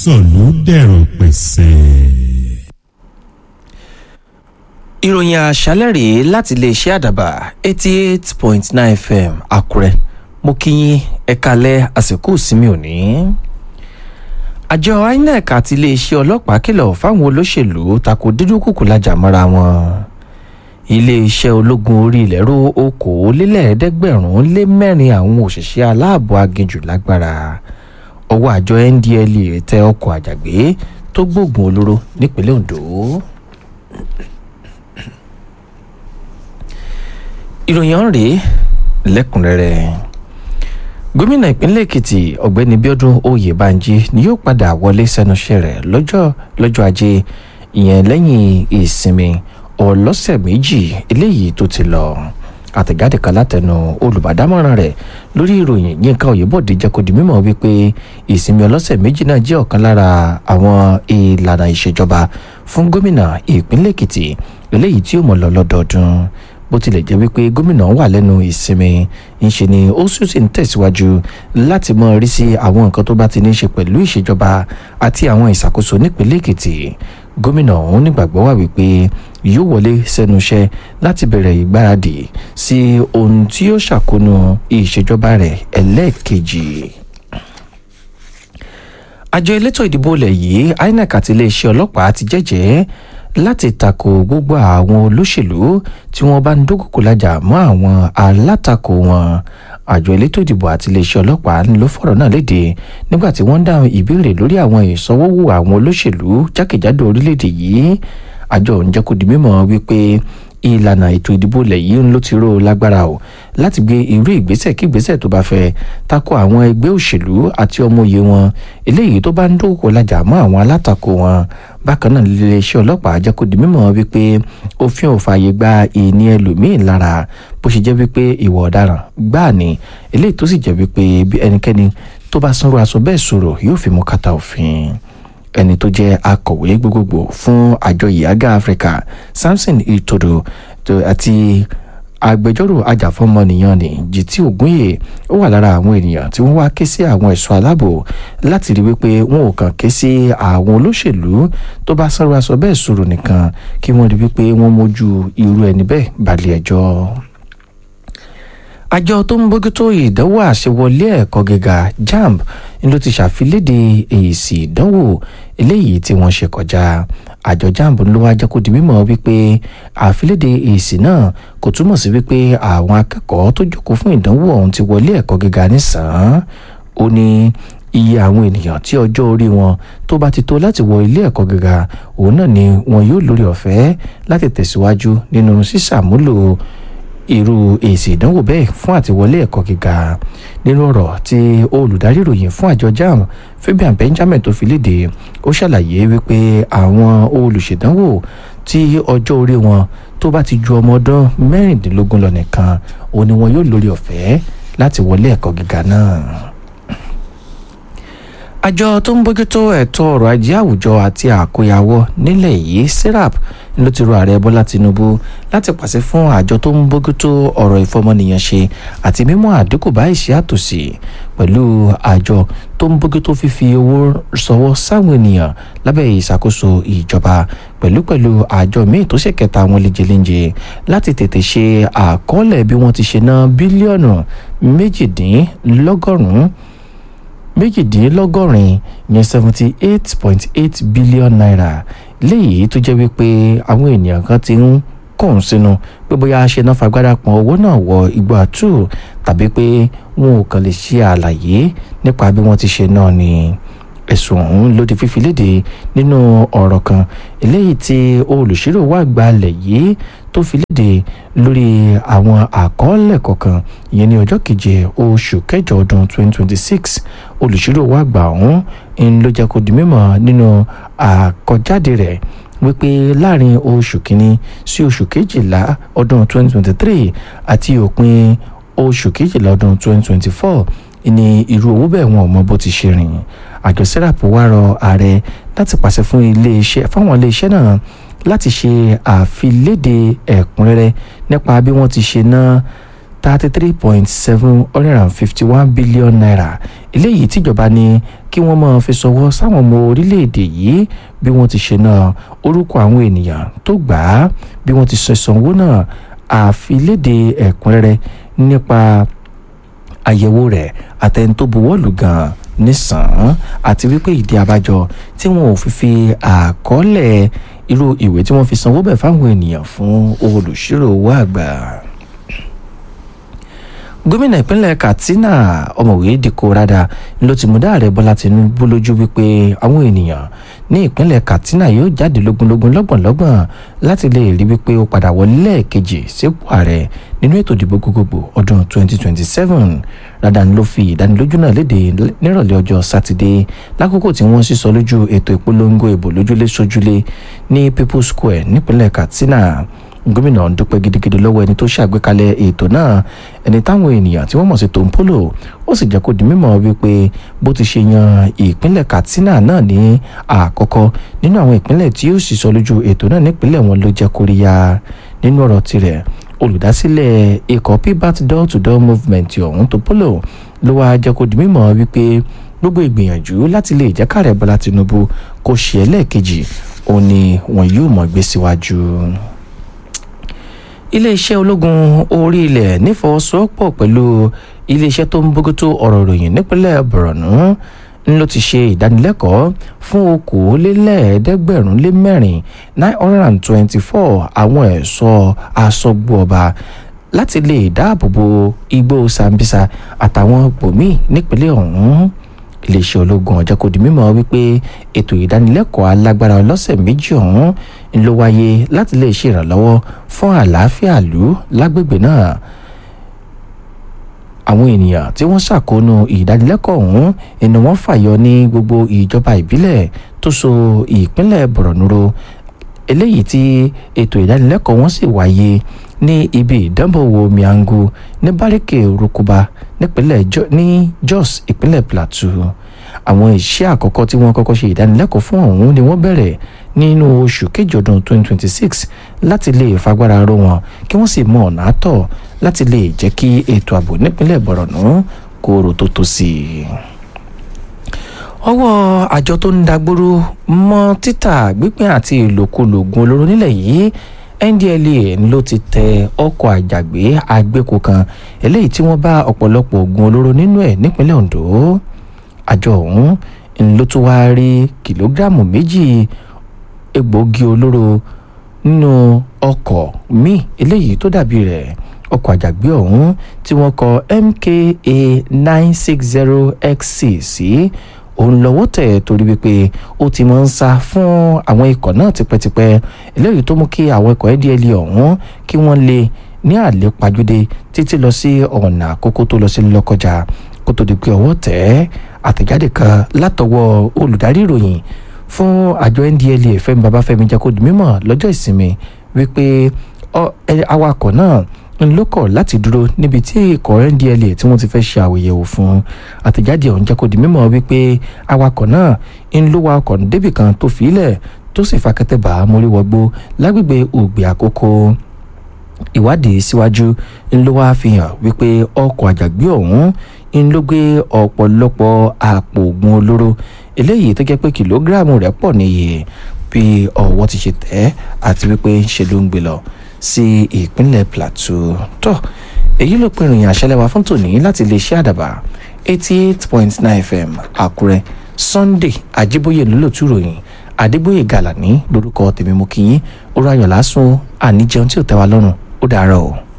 sọ̀lú dẹ̀rọ̀ pẹ̀sẹ̀. ìròyìn àṣálẹ̀ rèé láti iléeṣẹ́ àdàbà eighty eight point nine fm àkúrẹ́ mo kí yín ẹ kalẹ̀ àsìkò ìsinmi òní. àjọ inec àti iléeṣẹ́ ọlọ́pàá kìlọ̀ fáwọn olóṣèlú tako dídúnkùkù lajà mọ́ra wọn. iléeṣẹ́ ológun orí ilẹ̀ ró okòólélẹ́ẹ̀ẹ́dẹ́gbẹ̀rún lé mẹ́rin àwọn òṣìṣẹ́ aláàbò aginjù lágbára ọwọ́ àjọ ndlea tẹ ọkọ̀ àjàgbé tó gbógun olóró nípínlẹ̀ ondo. ìròyìn ọ̀hún rèé lẹ́kùnrẹ́rẹ́ gómìnà ìpínlẹ̀ èkìtì ọ̀gbẹ́ni bíọ́dún oyèbánjí ni yóò padà wọlé sẹ́nu iṣẹ́ rẹ̀ lọ́jọ́ lọ́jọ́ ajé ìyẹn lẹ́yìn ìsinmi ọlọ́sẹ̀ méjì eléyìí tó ti lọ àtẹ̀jáde kan látẹnu olùbádámọ̀ràn rẹ̀ lórí ìròyìn yínká oyèbọ̀dé jẹ́ kó di mímọ̀ wípé ìsinmi ọlọ́sẹ̀ méjì náà jẹ́ ọ̀kan lára àwọn ìlànà ìṣèjọba fún gómìnà ìpínlẹ̀ èkìtì eléyìí tí ó mọ̀ lọ lọ́dọọdún bó tilẹ̀ jẹ́ wípé gómìnà wà lẹ́nu ìsinmi ńṣe ni ó sì sì ń tẹ̀síwájú láti mọ rí sí àwọn nǹkan tó bá ti ní í ṣe pẹ̀lú ìṣèjọba àti àwọn ìṣàkóso nípínlẹ̀ èkìtì gómìnà ọ̀hún nígbàgbọ́ wà wípé yóò wọlé sẹ́nu iṣẹ́ láti bẹ̀rẹ̀ ìgbáradì sí ohun tí yóò ṣàkóso ìṣèjọba rẹ̀ ẹlẹ́ẹ̀kejì àjọ elétò ìdìbò ilẹ̀ yìí inec àti iléeṣẹ́ ọlọ́pàá ti jẹ́jẹ́ láti tako gbogbo àwọn olóṣèlú tí wọ́n bá ń dúnkòkò lájà mọ́ àwọn alátakò wọn àjọ elétò ìdìbò àti iléeṣẹ́ ọlọ́pàá ló fọ̀rọ̀ náà léde nígbà tí wọ́n ń dáhùn ìbéèrè lórí àwọn ìsanwówó àwọn olóṣèlú jákèjádò orílẹ̀-èdè yìí àjọ òun jẹ́ kó di mímọ̀ wípé ìlànà ètò ìdìbò ilẹ̀ yìí ló ti ró lágbára o láti gbé irú ìgbésẹ̀ kí ìgbésẹ̀ tó bá fẹ́ tako àwọn ẹgbẹ́ òṣèlú àti ọmọye wọn eléyìí tó bá ń dókòó lájà mọ́ àwọn alátakò wọn bákan náà iléeṣẹ́ ọlọ́pàá jẹ́ kó di mímọ̀ wípé òfin ò fààyè gba ìní ẹlòmíín lára bó ṣe jẹ́ wípé ìwà ọ̀daràn gbáà ni eléyìí tó sì jẹ́ wípé bí ẹnikẹ́ni tó bá sanwó aṣọ bẹ́ẹ̀ sọ̀rọ̀ yóò fi mú kàtà òfin ẹni tó jẹ́ akọ̀wé gbogbogbò fún àjọ ìyága áfíríkà samson itodo àti agbẹjọ́rò ajàfọ́mọnìyàn ní jìtì ògúnyè ó wà lára àwọn ènìyàn tí wọ́n wá ké sí àwọn ẹ̀ṣọ́ aláàbò láti rí wípé wọn ò kàn ké sí àwọn olóṣèlú tó bá sáré aṣọ bẹ́ẹ̀ sọ̀rọ̀ nìkan kí wọ́n rí wípé wọ́n mójú irú ẹni bẹ́ẹ̀ balẹ̀ ẹjọ́ àjọ tó ń bójútó ìdánwò àṣewọlé ẹ̀kọ́ gíga jamb ló ti ṣàfilédè èsì ìdánwò eléyìí tí wọ́n ṣe kọjá àjọ jamb ló wá jẹ́ kó di mímọ̀ wípé àfilédè èsì náà kò túmọ̀ sí wípé àwọn akẹ́kọ̀ọ́ tó jókòó fún ìdánwò ọ̀hún ti wọlé ẹ̀kọ́ gíga nísàn-án ó ní iye àwọn ènìyàn tí ọjọ́ orí wọn tó bá ti tó láti wọ ilé ẹ̀kọ́ gíga òun náà ni wọn yóò lórí ọ̀fẹ́ láti tẹ̀síwájú nínú sísàmúlò irú èsì ìdánwò bẹ́ẹ̀ fún àtiwọlé ẹ̀kọ́ gíga nínú ọ̀rọ̀ tí olùdarí ìròyìn fún àjọ jam fabian benjamin tó fi léde ó ṣàlàyé wípé àwọn olùṣèdánwò tí ọjọ́ orí wọn tó bá ti ju ọmọ ọdún mẹ́rìndínlógún lọ nìkan òun ni wọn yóò lórí ọ̀fẹ́ láti wọlé ẹ̀kọ́ gíga náà àjọ tó ń bójútó ẹ̀tọ́ ọrọ̀ ajé àwùjọ àti àkóyawọ́ nílẹ̀ yìí serap ló ti rọ ààrẹ bọ́lá tinubu láti pàṣẹ fún àjọ tó ń bójútó ọ̀rọ̀ ìfọmọnìyàn ṣe àti mímú àdínkù bá ìṣẹ́ àtòsí pẹ̀lú àjọ tó ń bójútó fífi owó sọwọ́ sáwọn ènìyàn lábẹ́ ìṣàkóso ìjọba pẹ̀lú pẹ̀lú àjọ míì tó ṣe kẹta àwọn lejelenje láti tètè ṣe àkọọ́lẹ̀ bí wọ́n ti ṣe ná bílíọ̀nù méjìdínlọ́gọ́rùn-ún méjìdínlọ́gọ́rin yẹn seventy eight point eight billion naira léyìí tó jẹ́ wípé àwọn ènìyàn kan ti ń kàn sínú pé bóyá ṣe náà fagbára pọn owó náà wọ igbó àtú tàbí pé wọn ò kàn lè ṣe àlàyé nípa bí wọ́n ti ṣe náà ni ẹ̀sùn ọ̀hún ló di fífi léde nínú ọ̀rọ̀ kan eléyìí tí olùṣírò wà gbalẹ̀ yìí tó fi léde lórí àwọn àkọọ́lẹ̀ kọ̀ọ̀kan ìyẹn ní ọjọ́ keje oṣù kẹjọ ọdún 2026 olùṣírò wà gbà ọ̀hún ń ló jẹ́ kó di mímọ̀ nínú àkọjáde rẹ̀ wípé láàrin oṣù kínní sí oṣù kejìlá ọdún 2023 àti òpin oṣù kejìlá ọdún 2024 ní irú owó bẹ́ẹ̀ wọn ò mọ bó ti ṣe rìn àjọ serap wá rọ ààrẹ láti pàṣẹ fún iléeṣẹ́ fáwọn iléeṣẹ́ náà láti ṣe àfiléde ẹ̀kúnrẹ́rẹ́ nípa bí wọ́n ti ṣe ná thirty three point seven hundred and fifty one billion naira eléyìí tíjọba ní kí wọ́n máa fi ṣọwọ́ sáwọn ọmọ orílẹ̀-èdè yìí bí wọ́n ti ṣe náà orúkọ àwọn ènìyàn tó gbà á bí wọ́n ti ṣe sanwó náà àfilédè ẹ̀kúnrẹ́rẹ́ nípa àyẹ̀wò rẹ̀ àtẹni tó buwọ́lù gan-an nísàn-án àti wípé ìdí abájọ tí wọn ò fi fi àkọọ́lẹ̀ irú ìwé tí wọ́n fi sanwó bẹ̀ fáwọn ènìyàn fún olùṣírò owó àgbà gómìnà ìpínlẹ̀ katsina ọ̀mọ̀wé dikko rada ló ti mú dáàrẹ bọ́lá tinubu lójú wípé àwọn ènìyàn ní ìpínlẹ̀ katsina yóò jáde lógúnlógún lọ́gbọ̀nlọ́gbọ̀n láti lè rí wípé ó padà wọlé lẹ́ẹ̀kejì sípò ààrẹ nínú ètò ìdìbò gbogbogbò ọdún 2027 rada ló fi ìdánilójú náà léde nírọ̀lẹ́ ọjọ́ sátidé lákòókò tí wọ́n sísọ lójú ètò ìpolongo ìbò lójúlé sójúlé ní people's square nípínlẹ̀ katsina gómìnà dúpẹ́ gidigidi lọ́wọ́ ẹni tó ṣàgbékalẹ̀ ètò náà ẹni táwọn ènìyàn tí wọ́n mọ̀ sí tòǹpólò ó sì jẹ́ kó di mímọ̀ wípé bó ti ṣe yan ìpínlẹ̀ katsina náà ní àkọ́kọ́ nínú àwọn ìpínlẹ̀ tí ó sì sọ lójú ètò náà nípínlẹ̀ wọn ló jẹ́ kóríyá nínú ọ̀rọ̀ tirẹ̀ olùdásílẹ̀ ikọ̀ pbat door to door movement ọ̀hún tòǹpólò ló wáá jẹ́ kó di mímọ̀ wípé gbogbo ìgbìyànjú láti lè jẹ́ káàrẹ̀ bọ́lá tinubu kó ṣe ẹlẹ́ẹ̀kejì òun ni wọn yóò mọ̀ gbé síwájú iléeṣẹ́ ológun orí ilẹ̀ nífọwọ́sowọ́pọ̀ pẹ̀lú iléeṣẹ́ tó ń bójútó ọ̀rọ̀ ìròyìn nípínlẹ̀ borno ń ló ti ṣe ìdánilẹ́kọ̀ọ́ fún okòólélẹ́ẹ̀ẹ́dẹ́gbẹ̀rún lé mẹ́rin nine hundred and twenty-four àwọn ẹ̀ṣọ́ aṣọ́gbó ọba láti lè dáàbò bo igbó sambisa àtàwọn bòmíì nípínlẹ̀ ọ̀hún iléeṣẹ́ ológun ọ̀jẹ̀ kò di mímọ̀ wípé ètò ìdánilẹ́kọ̀ọ́ alágbára ọlọ́sẹ̀ méjì ọ̀hún ló wáyé láti lè ṣe ìrànlọ́wọ́ fún àlàáfíà ìlú lágbègbè náà àwọn ènìyàn tí wọ́n ṣàkóónú ìdánilẹ́kọ̀ọ́ ọ̀hún ẹni wọ́n fàyọ ní gbogbo ìjọba ìbílẹ̀ tó so ìpínlẹ̀ bọ̀rọ̀nùrò eléyìí tí ètò ìdánilẹ́kọ̀ọ́ wọn sì wáyé ní ibi ìdánbòwò miangu ní báríkè rukuba nípínlẹ̀ ní jos ìpínlẹ̀ plateau àwọn iṣẹ́ àkọ́kọ́ tí wọ́n kọ́kọ́ ṣe ìdánilẹ́kọ̀ọ́ fún ọ̀hún ni wọ́n bẹ̀rẹ̀ nínú oṣù kejì ọdún 2026 láti lè fagbára ró wọn kí wọ́n sì mọ ọ̀nà àtọ̀ láti lè jẹ́ kí ètò ààbò nípínlẹ̀ bọ̀rọ̀nù kó rò tó tó sí i ọwọ́ àjọ tó ń dagbóró mọ́ títà gbígbìn àti ìlòkulò oògùn olóró nílẹ̀ yìí ndlea ló ti tẹ ọkọ̀ àjàgbé agbéko kan eléyìí tí wọ́n bá ọ̀pọ̀lọpọ̀ oògùn olóró nínú ẹ̀ nípínlẹ̀ ondo àjọ ọ̀hún ló tún wáá rí kìlógíráàmù méjì egbòogi olóró nínú ọkọ̀ míì eléyìí tó dàbí rẹ̀ ọkọ̀ àjàgbé ọ̀hún tí wọ́n kọ mka nine six zero xc sí òun lọ́wọ́ tẹ̀ torí wípé ó ti máa ń sá fún àwọn ikọ̀ náà tipẹ́tipẹ́ eléyìí tó mú kí àwọn ikọ̀ ndl ọ̀hún kí wọ́n lè ní àlépajúdé títí lọ sí ọ̀nà àkókò tó lọ sí lọ́kọjà kó tó di pé ọwọ́ tẹ̀ àtẹ̀jáde kan látọwọ́ olùdarí ìròyìn fún àjọ ndla fẹ́mi babafẹ́mi jẹ́ kó di mímọ̀ lọ́jọ́ ìsinmi wípé awakọ̀ náà ń lókọ̀ láti dúró níbi tí ikọ̀ ndla tí wọ́n ti fẹ́ ṣe àwòyẹ̀wò fún àtẹ̀jáde ọ̀hún jẹ́ kó di mímọ̀ wípé awakọ̀ náà ń ló wa ọkọ̀ débì kan tó fi ilẹ̀ tó sì fa kẹ́tẹ́ bá mórí wọgbó lágbègbè ògbè àkókò ìwádìí síwájú ń ló wá fi hàn wípé ọkọ̀ àjàgbé ọ̀hún ń ló gbé ọ̀pọ̀lọpọ̀ àpò ògùn olóró eléyìí tó jẹ́ pé kìlógíráàmù rẹ̀ pọ̀ níye bí ọwọ́ ti ṣe tẹ̀ àti wípé ṣe ló ń gbé lọ sí ìpínlẹ̀ plateau tó èyí ló pinnu ìrìn àṣẹlẹ̀ wa fún tòní láti lè ṣe àdàbà eighty eight point nine fm àkúrẹ́ sunday ajíbóyè lólótú ròyìn adébóyè gàlàní lórúkọ tèmi mú kí yín ó ráyọ̀ lásùn àníjẹun tí ò tẹ́ wa lọ́rùn ó dàárọ̀ o.